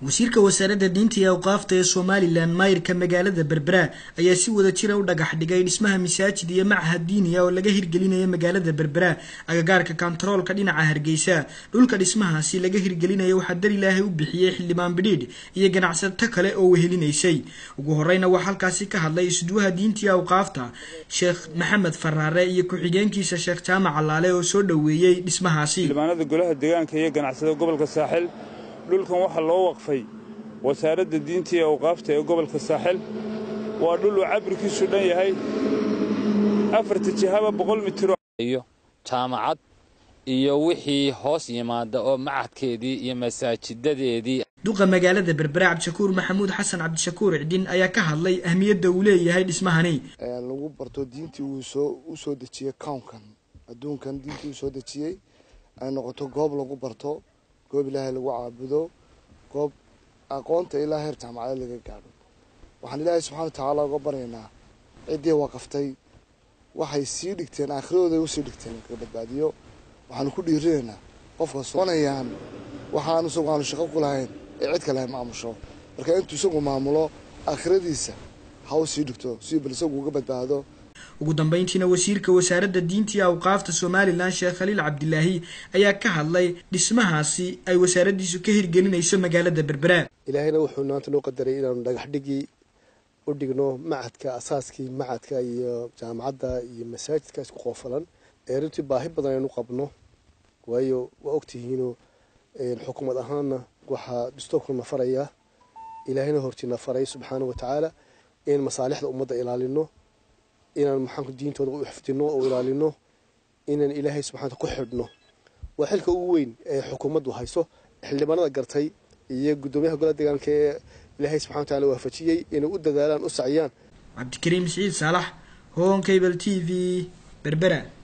wasiirka wasaaradda diinta iyo awqaafta ee somalilan maayirka magaalada berbera ayaa si wada jira u dhagax dhigay dhismaha masaajid iyo machad diiniya oo laga hirgelinayo magaalada berbera agagaarka kontaroolka dhinaca hargeysa dhulka dhismahaasi laga hirgelinayo waxaa dar ilaahay u bixiyey xildhibaan bidhiidh iyo ganacsato kale oo wehelinaysay ugu horeyna waxaa halkaasi ka hadlay isduwaha diinta iyo awqaafta sheekh maxamed faraare iyo ku-xigeenkiisa sheekh jaamac allaale oo soo dhoweeyey dhismahaasi xildhibaanada golaha deegaanka iyo ganacsada gobolka saaxil dhulkan waxaa loo waqfay wasaaradda diinta iyo awqaafta ee gobolka saaxil waa dhul uu cabirkiisu dhan yahay afarta jihaba boqol mitiro iyo jaamacad iyo wixii hoos yimaada oo macadkeedii iyo masaajidadeedii duqa magaalada berbera cabdishakuur maxamuud xasan cabdishakuur cidin ayaa ka hadlay ahmiyadda uu leeyahay dhismahani lagu barto diintii uu soo u soo dejiyey kownkan adduunkan diintii uu soo dejiyey ay noqoto goob lagu barto goob ilaahay lagu caabudo goob aqoonta ilaa heer jaamacada laga gaadho waxaan ilaahay subxana watacaala uga baryaynaa ciddii waqaftay waxay sii dhigteen aakhirahooday usii dhigteen kaga badbaadiyo waxaanu ku dhiirinaynaa qofka soonayaan waxaanu isagu aanu shaqo ku lahayn ee cid kale maamusho marka intuu isagu maamulo aakhiradiisa ha u sii dhigto si bal isagu uga badbaado ugu dambeyntiina wasiirka wasaaradda diinta iyo awqaafta somalilan sheekh khaliil cabdilaahi ayaa ka hadlay dhismahaasi ay wasaaraddiisu ka hirgelinayso magaalada berbera ilaahayna wuxuu maanta noo qadaray inaanu dhagax dhigii u dhigno macadka asaaskii macadka iyo jaamacadda iyo masaajidka isku qoofalan ee runtii baahi badan aynu qabno waayo waa ogtihiinoo xukuumad ahaanna waxaa dastoorkuna farayaa ilaahayna hortiina faray subxaana wa tacaala in masaalixda ummadda ilaalino inaan maxaanku diintooda u xifdino oo ilaalino inaan ilaahay subxaana ku xidhno waa xilka ugu weyn ee xukuumaddu hayso xildhibaanada gartay iyo guddoomiyaha golaha deegaanka ee ilaahay subxana wataala waafajiyey inay u dadaalaan u saciyaan cabdikariim siciid saalax hon cable t v berbera